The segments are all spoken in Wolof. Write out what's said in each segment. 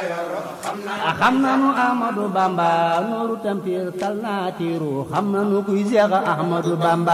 xam nanu Ahmadu Bamba nooru tampir tal naa tiiru xam nanu kuy Seex Ahmadu Bamba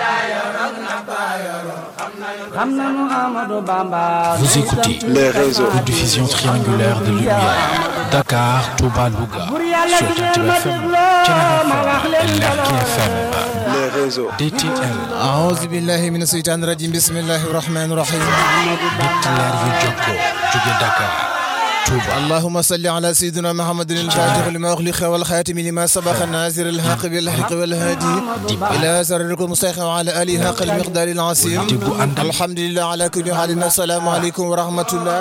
xam nanu Ahmadu Bamba Vous écoutez les réseaux de diffusion triangulaire de lumière Dakar, Touba, Louga sur Jantib FM, Thiénaba FM et Lergui FM. les réseaux DTL أعوذ بالله من الشيطان الرجيم بسم الله الرحمن الرحيم ñetti leer yu jokkoo jóge Dakar, Touba اللهم صل على سيدنا محمد الفاتح لما أغلق والخاتم لما سبق الناصر الحق بالحق والهادي إلى سرركم المستقيم وعلى آله حق المقدار العظيم الحمد لله على كل حال السلام عليكم ورحمة الله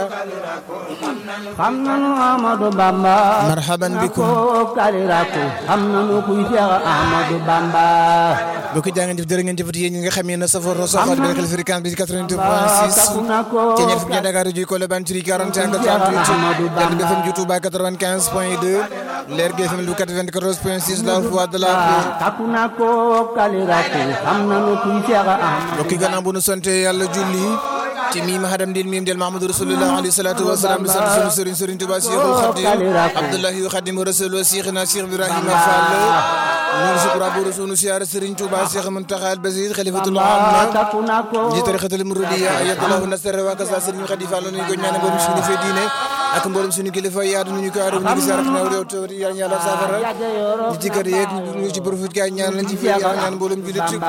xam nanu Ahmadu Bamba مرحبا بكم ko kaliraku xam nanu kuy Seex Ahmadu Bamba bokk jaa ngeen jëf jërë ngeen jëfati yéen ñi nga xam ne safar soxal bi rekal fréquence bi 88.6 takku na ko ci ñeent fukki Dakar ji ko le banturi 41 38 Jant bi FM ju Touba 95 point 2 Lergui FM lu 94 point 6 la voix de la paix takku na ko kaliraku xam nanu kuy Seex Ahmadu mbokk yi gannaaw bu nu sante yàlla julli ci miim hadam din miim del Mahamadou Rasulullah alayhi salatu wa salaam di sant sunu sëriñ sëriñ Touba Cheikhul Khadim Abdullahi wa Khadim Rasul wa Cheikhina Cheikh Ibrahima Fall ñun sukura bu sunu siyaar sëriñ Touba Cheikh Muntaxa al Basir Khalifatul Am takku na ko ji tarixatul muridiya ayatullahu nasara wa kasa sëriñ Khadi Fall ñu ko ñaan mboolem suñu fe diine ak mboolem suñu kilifa yaadu ñu ko aaru ñu ngi sarat na réew to yàlla yàlla safara ñi ci kër yeeg ñu ci profit kay ñaan lañ ci fi yàlla ñaan mboolem julit yi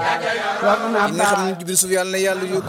nga xam ne jibril suuf yàlla na yàlla yóbbu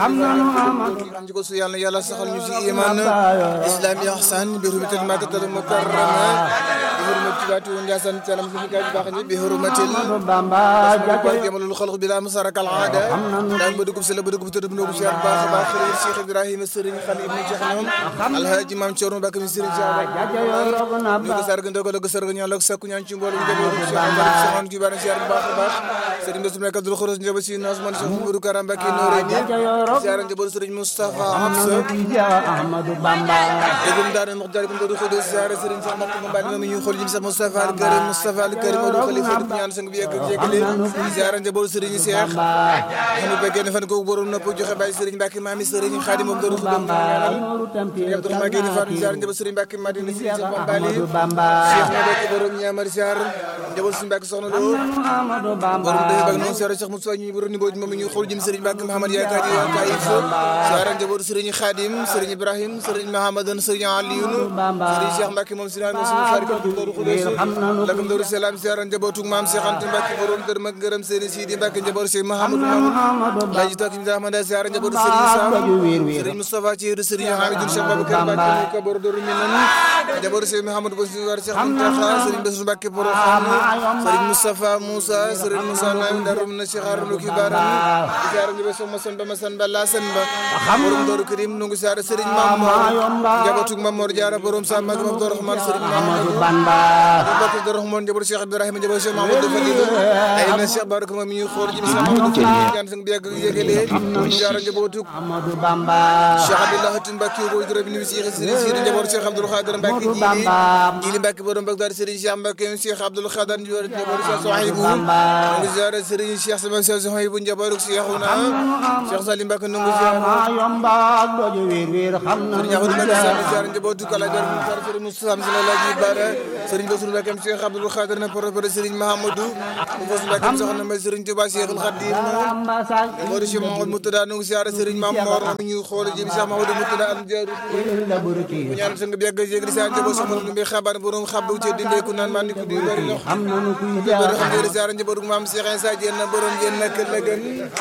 ñu ko su yàlla na yàlla saxal ñu ci iman islam ihsan bi hurmatil makkatal mukarrama bi hurmatil baati wa ndiasan salam fi kay baax ñi bi hurmatil Bamba ko jamalul xalq bi la musaraka al aada daan ba dugub si la ba dugub tëdd ndogu si baax a baax xëy Cheikh Ibrahima Serigne Khalil ibn Cheikh ñoom alhaji Maam Thierno Bakk mi Serigne Cheikh ñu ko sarga ndogal ko sarga ñaan la ko sakku ñaan ci mbooloo ñu jëboo Cheikh Amadou Soxna ki bari ziar bu baax a baax Serigne Bassirou Mbacké Abdoul Khourous njëba si Nasman Cheikh Mourou Karam Mbacké Nooré ni ziar njëboo Serigne Moustapha Hamsa kuy Seex Ahmadu Bamba dégum daana mox jari ko do xudo ziar Serigne Cheikh Mbacké Mbacké moom ñu xool jëm sax Moustapha al Karim Moustapha al Karim Modou Khalifa du ñaan sang bi yegg yeggale ziar njëboo Serigne Cheikh xanu bëggee ne fan ko borom nopp joxe bàyyi Serigne Mbacké maami Serigne Khadim moom do xudo ñaanal nooru tampir Abdou Rahmane Gueye Fatou ziar njëboo Serigne Mbacké Madina si Cheikh Bambali Ahmadu Bamba Cheikh na bekk borom ñaamar ziar njëboo Serigne Mbacké soxna Lo Ahmadu Bamba borom dëgg bak noonu siyaare Cheikh Moussa ñu borom ni booj moom ñu xool jëm Serigne Mbacké Mahamad yaakaar yi waa Taïf siyaare njabootu Serigne Khadim Serigne Ibrahim Serigne Mahamadan Serigne Alioune Serigne Cheikh Mbacké moom Serigne Moussa Fari ko Doru Khoudoss lakam Doru Salam siyaare njabootu Maam Cheikh Anta Mbacké borom dër mag ngërëm Serigne Sidi Mbacké njabootu Cheikh Mahamadou Mamadou Laji Tok mi Ahmad siyaare njabootu Serigne Sam Serigne Moustapha Thierno Serigne Hamidou Cheikh Babacar Mbacké ko borom Doru Minane njabootu Cheikh Mahamadou Bou Cheikh Mountakha Serigne Bassirou Mbacké borom Serigne Moustapha Moussa Serigne Moussa Naim darum na Cheikh Harouna Kibaran ziar ngi be sama san ba ma san ba la san ba borom Doru Karim nu ngi ziar Serigne Mamor njabootu Mamor Diarra borom Sam mag Abdou Rahman Serigne Mamadou Bamba Bakk Abdou Rahman njabootu Cheikh Ibrahima njabootu Cheikh Mamadou Fadilou ay na Cheikh Baraka moom mi ñu xool jëm sama Mamadou ñaan sang bi yàgg yégale ziar njabootu Ahmadu Bamba Cheikh Abdallah Tine Mbacké boy dara bi ni Cheikh Serigne Sidi njabootu Cheikh Abdoul Khadir Mbacké jili jili Mbacké borom Bagdad Serigne Cheikh Mbacké Cheikh Abdoul Khadir njabootu Cheikh Sohaibou ngi ziar Serigne Cheikh sama Cheikh Sohaibou njabootu Cheikhouna Cheikh Salim Mbacké nu ngi ziar yomba doju wéer wéer xam nanu Serigne Ahmadou Mbacké Sall ziar njabootu Kala Gar mu ziar Serigne Moustapha Msila Laji Bara Serigne Bassirou Mbacké Cheikh Abdoul Khadir na propre Serigne Mahamadou mu Bassirou Mbacké soxna may Serigne Touba Cheikhul Khadim Bamba sa Modou Cheikh Mahamadou Moutada nu ngi ziar Serigne Mamor mi ñu xool jëm Cheikh Mahamadou Moutada am jaaru la burki bu ñaan sang bi yàgg yëg di sa njaboot sama lu mbi xabaar borom xabbu ci dindee ku naan man di ku di bari ndox xam nanu kuy bari xam Seex ngeen ziar njaboot gu maam Cheikh Insa Diène na borom yéen nak la gën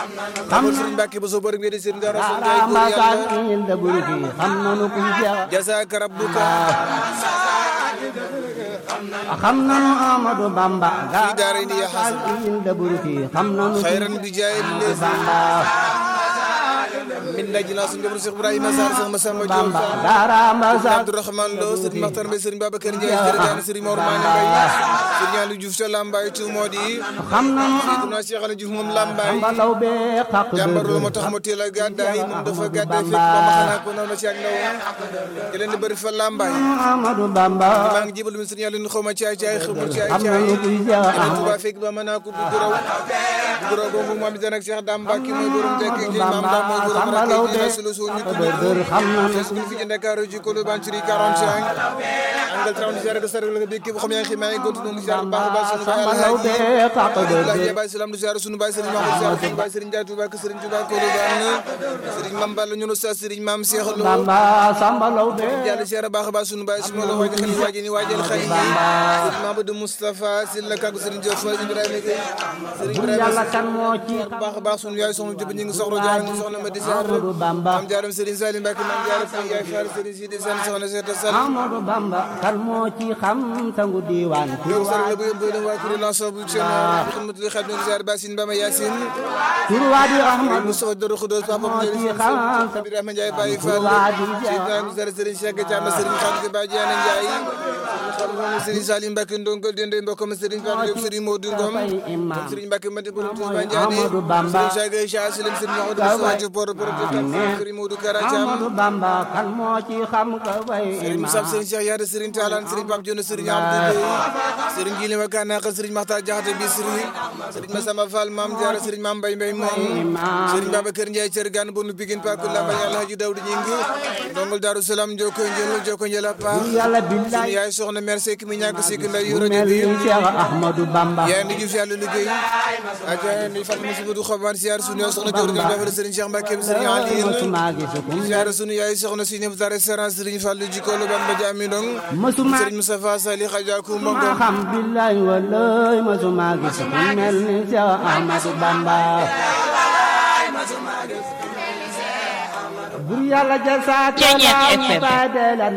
xamul Serigne Mbacké ba so borom ngeen di seen dara so jaay góor Bamba sa yàlla la burki xam nanu kuy Seex jazaaka rabbuka xam nanu Ahmadu Bamba fi daarayni ya hasan la burki xam nanu kuy xayran bi jaay les Bamba min daj naa suñu njaboot Cheikh Ibrahima Sarr Cheikh Massamba Diop Bamba darama sa Abdourahmane Lo Serigne Makhtar Mbaye Serigne Babacar Ndiaye Serigne Serigne Mor Mané Mbaye Serigne Aliou Diouf ca Lambaye tu moo di xam nanu Seydina Cheikh Aliou Diouf moom Lambaye Bamba law be xaq jàmbar lu ma tax mu teel a gàddaay moom dafa gàddaay fekk ba ma xanaa ko noonu ma ci ak ndaw te leen di bëri fa Lambaye Ahmadu Bamba maa ngi jébal mi Serigne Aliou xaw ma caay caay xamul caay xam caay nanu kuy Seex leen Tuubaa fekk ba mën naa ko bu guraw bu guraw boobu moom itam ak Cheikh Dame Mbacke mooy borom tekk gi maam Dame mooy borom Samba Law de sulu su ñu dër dër xam na nu ñu fi ci Dakar ci Colobane ci 45 angal 30 ziar de sar la bi képp xam yaa ngi ximaay gontu nu ziar baax baax sunu baay Samba Law de tàq dër Alhaji dër Baye Salam du ziar sunu baay Serigne Mamadou ziar sunu baay Serigne Ndiaye Touba ak Serigne Touba Colobane Serigne Mame Balla ñu no sa Serigne Mame Cheikh Lo Bamba Samba Law de yàlla ziar baax baax sunu baay sunu la waaj xali waaji ni waajal xali Serigne Mamadou Moustapha Sylla kàggu Serigne Diop Faye Ibrahima Gueye Serigne bur Ibrahima yàlla kan moo ci baax a baax sunu yaay soxna Jóob ñu ngi soxla jaar ñu soxna ma di ziar Amadou Bamba maam jaaram Serigne Salim Mbacke maam jaaram Faye Yaay Fall Serigne Sidi Sane soxna Seeta Sall Amadou Bamba kan moo ci xam sangu diiwaan yow sar la bu yëm boole waa kuréel lanceur bu seen xidmatul xadim ziar Basine Bama Yacine tur waa di Ahmadu Moustapha Doro Khoudoss Papa moo ci Ndiaye xam Ibrahima Ndiaye Baye Fall waa di Seydina Moussa Serigne Cheikh Thiam Serigne Khadim Ba Diana Ndiaye Serigne Salim Mbacke Ndongo Dende mbokkam Serigne Pape Diop Serigne Modou Ngom fay imam Serigne Mbacke Mati Borom Touba mooy Ndiané Amadou Bamba. Serigne Cheikh Cheikh Salim Serigne Mahamadou Moussa Diouf Boro Boro Serigne Modou Kara Thiam Amadou Bamba kan moo ci xam ka fay Serigne imam Moussa Serigne Cheikh Yade Serigne Talane Serigne Pape Dione Serigne Abdou Gueye Serigne Gili Makana Ka Serigne Makhtar Diakhaté Bisri Serigne Massamba Fall Mame Diarra Serigne Mame Mbaye Mbaye moom Serigne Babacar Ndiaye Thiergane Bonu Pikine Pakou Lamba Alhaji Daouda Gningue Ndongol Darou Salam Joko Njël Joko Njël a paax yàlla sunu billaay yaay soxna mère Seck mi ñàkk Seck nday yu mel rajo bi ni Cheikh Ahmadou Bamba yaay ndi Diouf yàlla liggéey aja ni Fatou Moussa du xobaan siyaar sunu yaay soxna Dior Diop dafa Serigne Cheikh Mbacke Serigne Aliou mësuma gis ku mel siyaar sunu yaay soxna si ñëpp dara restaurant Serigne Fallou Jikolo Bamba Diami Ndong mësuma Serigne Moustapha Sali Khadiakou ma Mbongom xam billaay wallaay mësuma gis ku mel ni Cheikh Ahmadou Bamba bur yàlla ja saa Ceeñeet FM.